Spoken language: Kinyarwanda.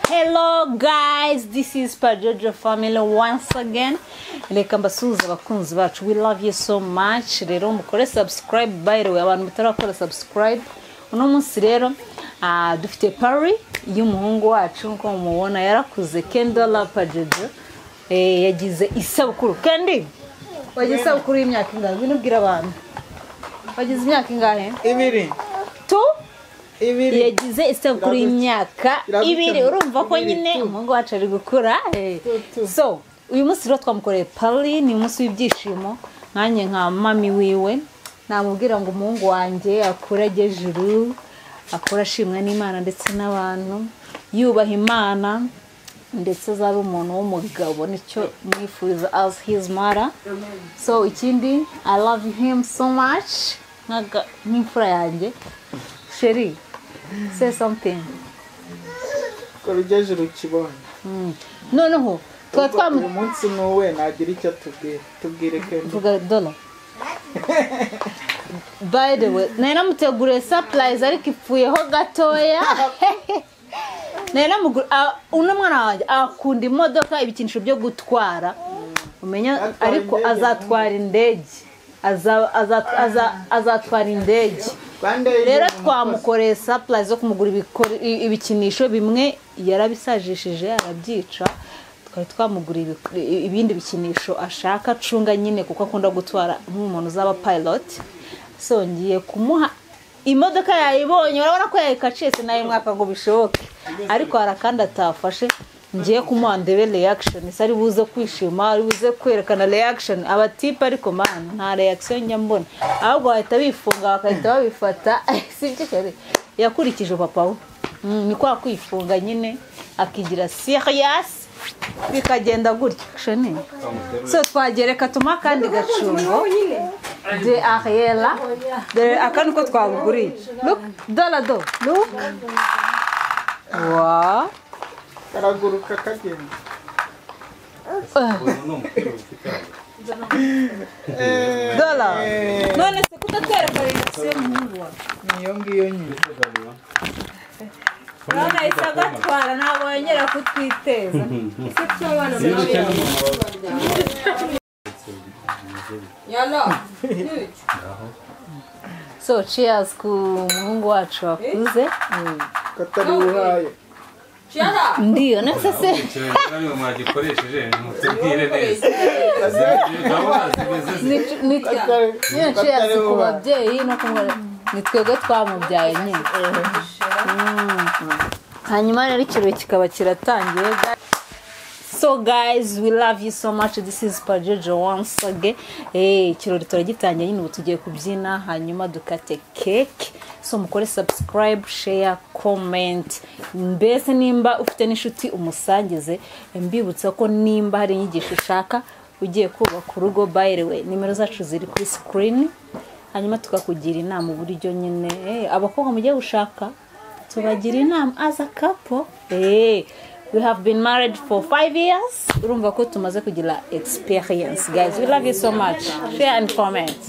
hello guys this is pajojo family once again reka mbasuhuze abakunzi bacu we love you so much rero mukore subscribe by the way abantu batarakora subscribe uno munsi rero ah, dufite pari y'umuhungu wacu nk'uko mumubona yarakuze kendola pajojo Eh, yagize isabukuru kendi wagize isabukuru y'imyaka ingahe ngwino ubwira abantu wagize imyaka ingahe ibiri tu ibiri yagize isabukuru y'imyaka Iragutse. ibiri urumva ko Ibiri, nyine tu. umuhungu wacu ari gukura eh. tu. so uyu munsi rero twamukoreye pari ni umunsi w'ibyishimo nkanjye nka mami wiwe namubwira ngo umuhungu wanjye akure ajye juru akure ashimwa n'imana ndetse n'abantu yubaha imana ndetse azabe umuntu w'umugabo nicyo mwifuriza as his mother so ikindi i love him so much nk'aga- nk'imfura yanjye sheri say something kora ugejeje ukibonye Mm. noneho tuba uyu twamuvuga munsi ni uwe nagira icyo atubwira tubwire kendi dola by the way nari namuteguriye sapurayizi ariko ipfuyeho gatoya nari namuguriye uno mwana wanjye akunda imodoka ibikinisho byo gutwara umenya Atwara ariko indege. azatwara indege Aza- aza- aza- azatwara indege rwanda rero twamukoreye sapurayizi zo kumugura ibikore- i- ibikinisho bimwe yarabisajishije arabyica twari twamugura ibiku- i- ibindi bikinisho ashaka acunga nyine kuko akunda gutwara nk'umuntu uzaba payiroti so ngiye kumuha imodoka yayibonye urabona ko yayikacitse nayo mwaka ngo bishoboke ariko hari akandi atafashe ngiye kumuha ndebe reyakishoni se ari buze kwishima ari buze kwerekana reyakishoni abatipe ariko mani nta reyakisiyo njya mbona ahubwo bahita bifunga bagahita babifata si byo kare yakurikije papa we Mm, ni kwa kwifunga nyine akigira siriyasi bikagenda gutya shoni so twagereka tuma akandi gacungo de ariyera dore aka niko twabuguriye look dorado look wa karaguruka kagenda dola none se kudatwereka reaction muhungu wawe niyo ngiyo nyine urabona yahise agatwara ntabwo yongera kutwiteza ese twabana so cheers ku muhungu wacu wakuze ko atari uhaye ndiyo nese se niba mwagikoresheje mutubwire neza Ni- ni- Atari- niyo cheers atari ku uba. babyeyi no ku mwana ni twebwe twamubyaye nyine Mm. hanyuma rero ikirori kikaba kiratangiye so guys we love you so much this is pajojo once again Eh, ikirori turagitangiye nyine ubu tugiye kubyina hanyuma dukate cake so mukore subscribe share comment mbese nimba ufite n'inshuti umusangize mbibutsa ko nimba hari inyigisho ushaka ugiye kubaka urugo by the way nimero zacu ziri kuri screen hanyuma tukakugira inama uburyo nyine eh, abakobwa mugiye gushaka tubagira inama as a couple hey, we have been married for five years urumva ko tumaze kugira experience guys we love you so much share and comment